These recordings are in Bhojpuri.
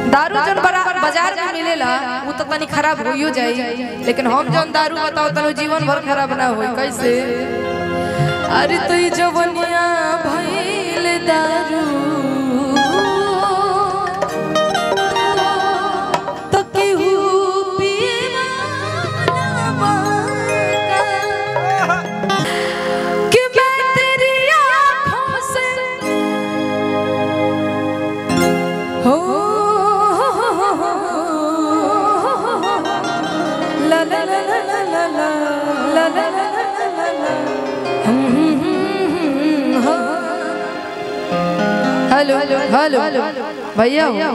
दारू जन बड़ा बाजार में मिलेला वो तो तनी खराब होइयो जाई लेकिन हम जन दारू बताओ तनो जीवन भर खराब ना होई कैसे अरे तो ई जवनिया भइल दारू तो केहू पिएला ना बाका। कि मैं तेरी आँखों से हो ला ला ला ला ला ला ला ला ला ला ला ला ला हो। हेलो हेलो भैया हो।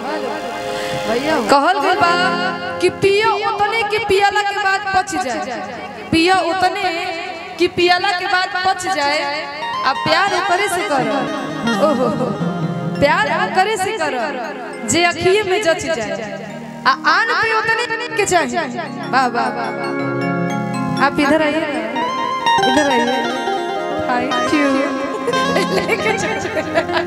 कहल गइल बा कि पियो उतने कि पियला के बाद पच जाए पियो उतने कि पियला के बाद पच जाए आ प्यार करे से कर ओहो प्यार करे से कर जे अखिए में जच जाए आ आन पे उतने के चाहिए वाह वाह वाह आप इधर आइए इधर आइए थैंक यू लेके चल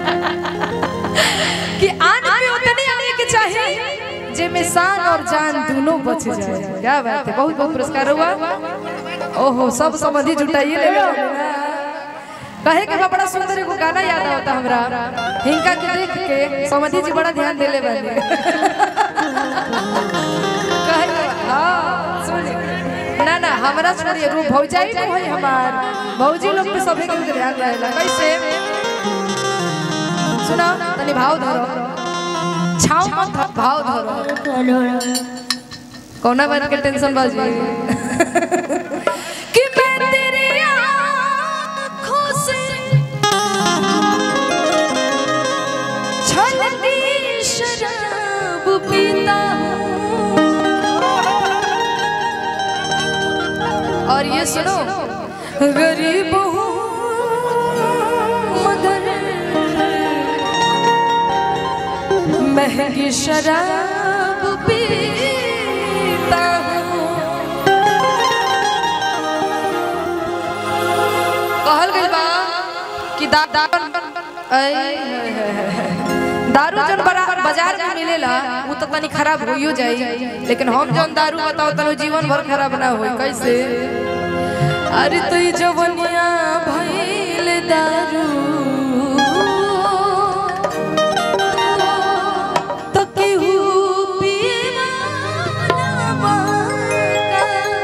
कि आन पे उतने आने के चाहिए जे में शान और जान दोनों बच जाए क्या बात है बहुत बहुत पुरस्कार हुआ ओहो सब समझी जुटाइए ले लो कहे के बा बड़ा सुंदर एगो गाना याद आवता हमरा हिंका के देख के समझी जी बड़ा ध्यान देले बानी कहे के बा, हाँ सुन ना ना हमरा छोड़िए रू भौजाई नहीं होई हमार भौजी लोग पे सभी के ध्यान रहेला कैसे सुना तनी भाव धरो छाव मत ध- भाव धरो कौना बात के टेंशन बाजी कि मैं तेरी आँखों से छलती शराब पीता हूँ और ये सुनो गरीब हूँ मगर महंगी शराब पीता हूँ कहल गइल बा कि दा, दा, ऐ, है, है, है, है। दारू जन बड़ा बाजार में मिलेला वो तो तनी खराब होइयो जाई लेकिन हम जन दारू बताओ तनो जीवन भर खराब ना होई कैसे अरे तो ई जवनिया भइल दारू तो केहू पिएला ना बाका।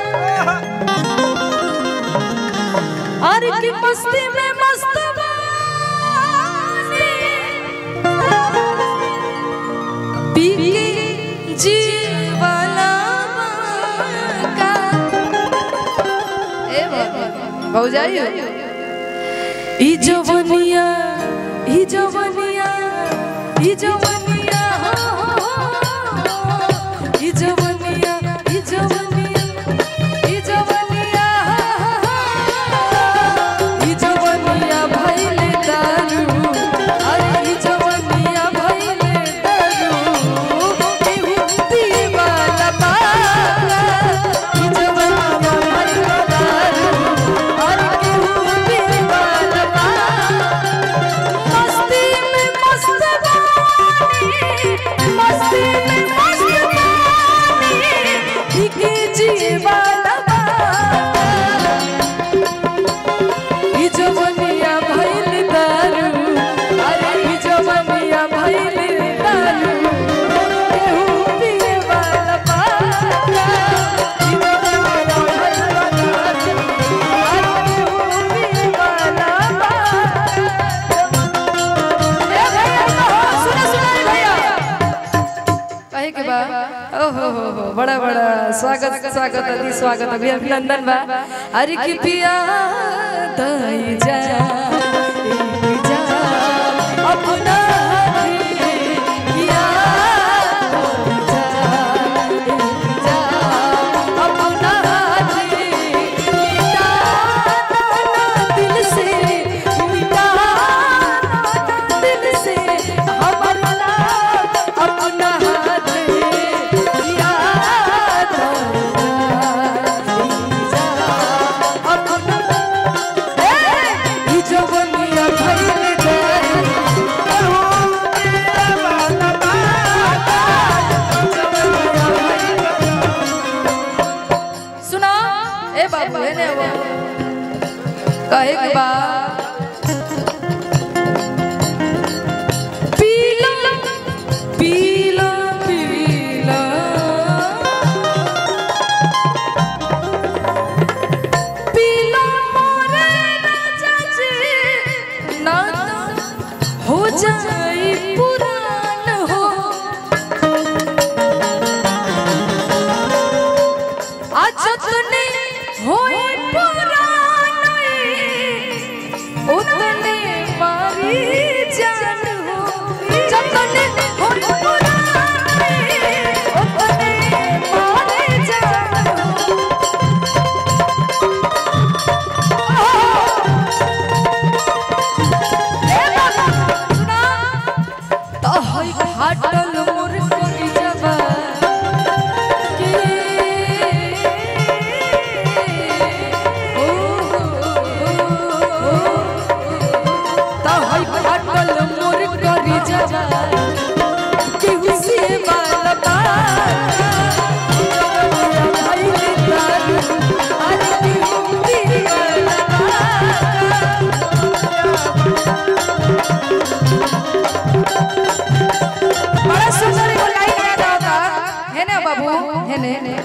अरे की मस्ती में मस्त बानी। पी के जीवाला बाका। ए बाबा, भौजाई हो? ई जवनिया ई जवनिया ई जवनिया हो, हो, हो। ई जवनिया ई जवनिया ई जवनिया हो, हो, हो। ई जवनिया भइले दारू अरे ई जवनिया भइले दारू केहू पीवाला बाला ई जवनिया भइले दारू अरे केहू पीवाला बाला मस्ती में मस्त बानी मस्ती में मस्त बानी भीगे जीवाला बाला ई जवनिया भइल दारू अरे ई जवनिया भइल दारू केहू पिए वाला बाला ई जवनिया भइल दारू अरे केहू पिए वाला बाला ए भैया कहो सुनो सुनो ए भैया कहे के बा ओहो हो हो बड़ा बड़ा स्वागत स्वागत अति स्वागत अभी अभिनंदन बा अरे की पिया दई जा ई जा अपना पिया दई जा ई जा अपना मिटा दिल से मिटा दिल से हमारा अपना हाथ याद अपना कहे के बा पीला पीला पीला पीला मोरे राजा जी ना हो जाई पुरान हो आज तने होई पुरान उतने मारी जान हो जतने होई पुरान उतने मारी जान हो ए बाबा सुना तो होई फाटल मोर करी जबा के ओ तो होई फाटल मोर करी जबा केहू से बालबा भाई दारू अरे केहू दीवाना बड़ा सुंदर एगो लाइन याद आता है ना बाबू है ने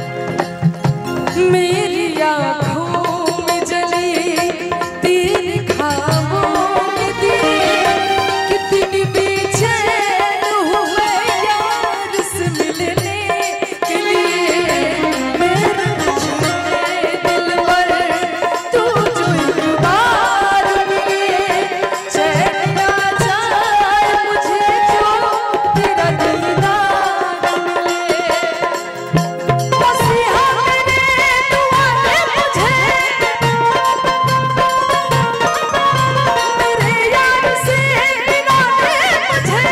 मेरी आँखों में जली तेरे ख्वाबों में दिए कितनी बेचैन हुए यार से मिलने के लिए मेरे छूटे दिल पर तू जो एक बार मिले चैन आ जाए मुझे जो तेरा दीदार मिले बस यहाँ मेरे दुआ है मुझे मेरे यार से मिला दे मुझे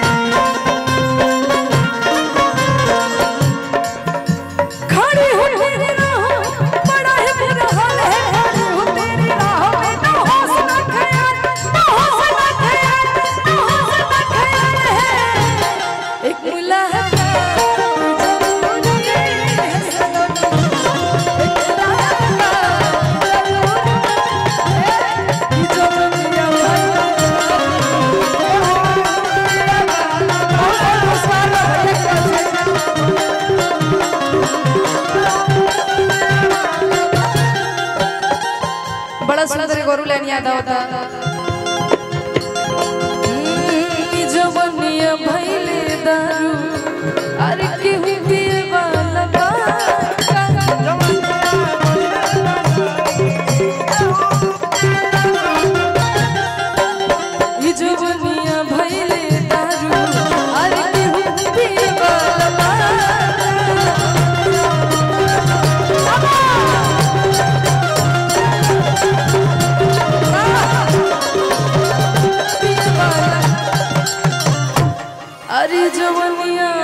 खड़ी हूँ तेरी राहों बड़ा है मेरा हाल है खड़ी हूँ तेरी राहों में ना हौसला ख्याल ना हौसला ख्याल ना हौसला ख्याल है एक मुलाकात जरूरी है सनम एक मुलाकात जरूरी है कि जो दुनिया भर बड़ा सुंदर गोरू लाइन याद होता जवनिया भैले दारू अरे केहू पिए वाला जवनिया भैले दारू अरे केहू पिए वाला अरे जवनिया